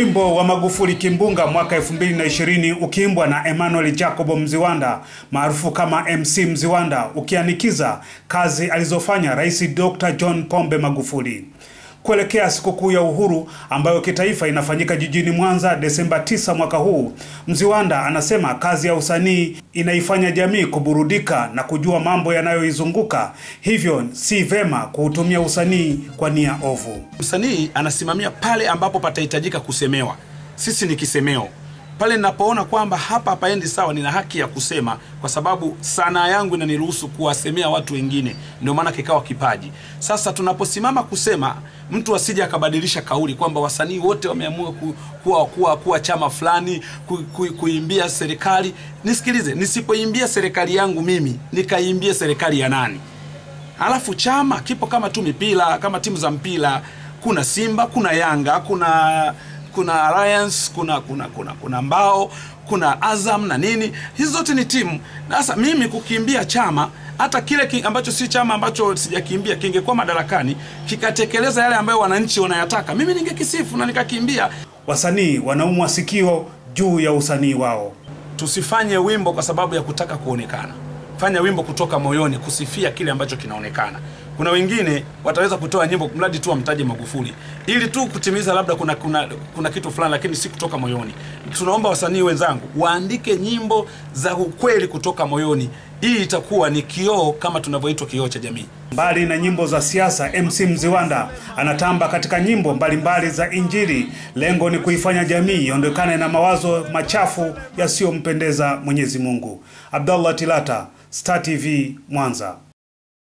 Wimbo wa Magufuli Kimbunga mwaka 2020 ukiimbwa na Emmanuel Jacob Mziwanda maarufu kama MC Mziwanda ukianikiza kazi alizofanya Rais Dr. John Pombe Magufuli. Kuelekea sikukuu ya uhuru ambayo kitaifa inafanyika jijini Mwanza Desemba 9 mwaka huu, Mziwanda anasema kazi ya usanii inaifanya jamii kuburudika na kujua mambo yanayoizunguka, hivyo si vema kuutumia usanii kwa nia ovu. Msanii anasimamia pale ambapo patahitajika kusemewa. Sisi ni kisemeo pale ninapoona kwamba hapa hapaendi sawa, nina haki ya kusema, kwa sababu sanaa yangu inaniruhusu kuwasemea watu wengine, ndio maana kikawa kipaji. Sasa tunaposimama kusema, mtu asije akabadilisha kauli kwamba wasanii wote wameamua ku, kuwa, kuwa, kuwa chama fulani ku, ku, kuimbia serikali. Nisikilize, nisipoimbia serikali yangu mimi nikaimbia serikali ya nani? Alafu chama kipo kama tu mipira, kama timu za mpira, kuna Simba, kuna Yanga, kuna kuna Alliance, kuna kuna kuna kuna Mbao, kuna Azam na nini. Hizi zote ni timu. Sasa mimi kukimbia chama hata kile ki, ambacho si chama ambacho sijakimbia kingekuwa madarakani kikatekeleza yale ambayo wananchi wanayataka, mimi ningekisifu na nikakimbia. Wasanii wanaumwa sikio juu ya usanii wao. Tusifanye wimbo kwa sababu ya kutaka kuonekana. Fanya wimbo kutoka moyoni, kusifia kile ambacho kinaonekana. Kuna wengine wataweza kutoa nyimbo mradi tu wamtaje Magufuli ili tu kutimiza labda kuna, kuna, kuna kitu fulani, lakini si kutoka moyoni. Tunaomba wasanii wenzangu waandike nyimbo za ukweli kutoka moyoni. Hii itakuwa ni kioo kama tunavyoitwa kioo cha jamii. Mbali na nyimbo za siasa, MC Mziwanda anatamba katika nyimbo mbalimbali za Injili. Lengo ni kuifanya jamii iondokane na mawazo machafu yasiyompendeza Mwenyezi Mungu. Abdallah Tilata, Star TV, Mwanza.